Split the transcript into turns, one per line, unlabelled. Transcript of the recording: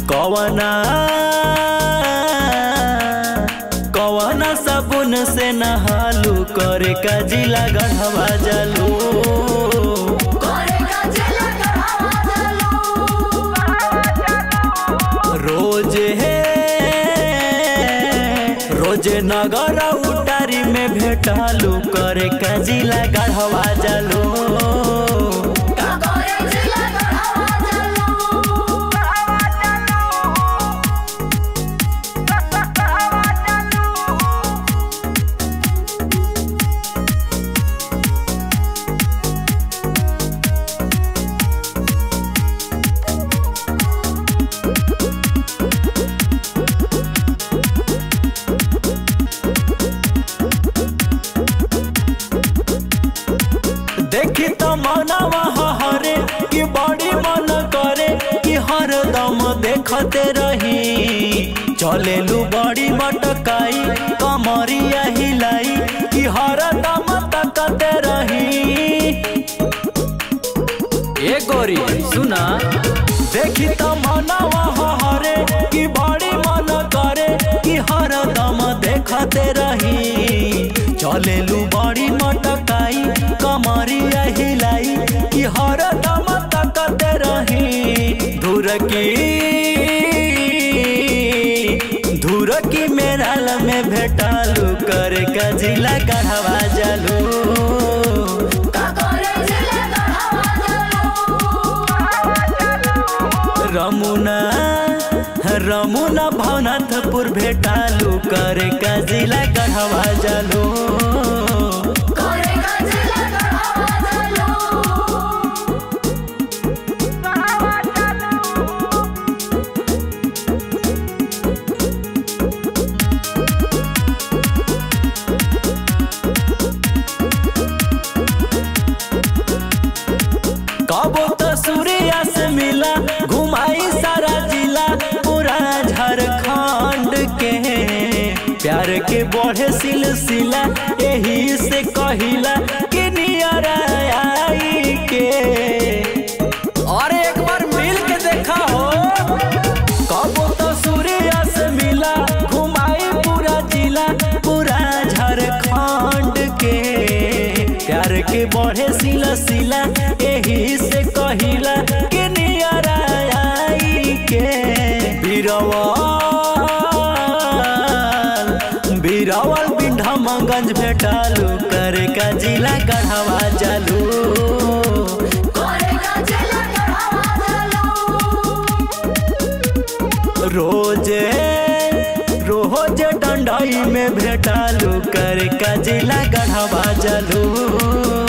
कवना कवना साबुन से नहालू करे का जिला गढ़वा जालू रोज है रोज नगर उटारी में भेटालू करे का जिला गढ़वा जालू देखी तो मनवा हरे कि बड़ी मन करे कि हरदम देखते रही चलेलू बड़ी मटकाई कमरिया हिलाई कि हरदम तकते रही ए गोरी सुना देखी तो मनवा हरे कि बड़ी मन करे कि हरदम देखते रही चलेलू बड़ी मटकाई कमरिया हिलाई कि हरदम तकते रही धुर की धुर की मेराल में भेटालू करे का जिला गढ़वा जालू रमुना रमुना भवनाथपुर भेटालू करे का जिला गढ़वा जालू कबो तो सूर्या से मिला घुमाई सारा जिला पूरा झारखंड के प्यार के बढ़े सिलसिला यही से कहिला कि नियर आई के और एक बार मिल के देखा हो कबो तो सूर्या से मिला घुमाई पूरा जिला पूरा झारखंड के प्यार के बढ़े सिला सिला यही से कहिला कि नियर आई के बीरवल बीरवल बिंढमगंज भेटालू करे का जिला गढ़वा जालू रोजे रोज डंडाई में भेटालू करे का जिला गढ़वा जालू